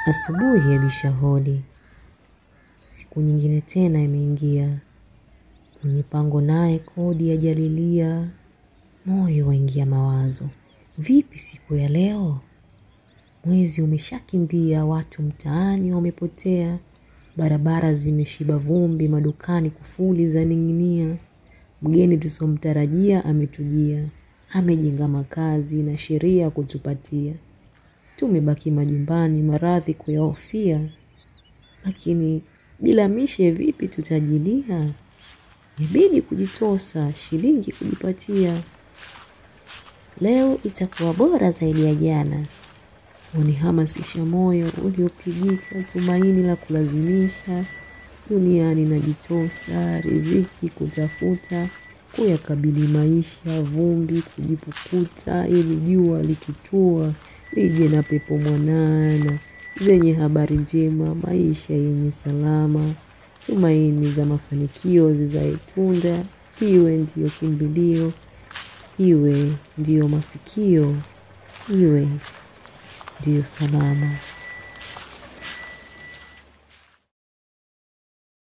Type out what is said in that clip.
Asubuhi yabisha hodi, siku nyingine tena imeingia. Mwenye pango naye kodi yajalilia, moyo waingia mawazo. Vipi siku ya leo? Mwezi umeshakimbia, watu mtaani wamepotea, barabara zimeshiba vumbi, madukani kufuli zaning'inia. Mgeni tusomtarajia ametujia, amejenga makazi na sheria kutupatia. Tumebaki majumbani, maradhi kuyahofia, lakini bila mishe vipi tutajilia? Ibidi kujitosa, shilingi kujipatia. Leo itakuwa bora zaidi ya jana, unihamasisha moyo uliopigika, tumaini la kulazimisha. Duniani najitosa, riziki kutafuta, kuyakabili maisha, vumbi kujipukuta, ili jua likitua lije na pepo mwanana zenye habari njema, maisha yenye salama, tumaini za mafanikio zizae tunda, iwe ndiyo kimbilio, iwe ndiyo mafikio, iwe ndiyo salama.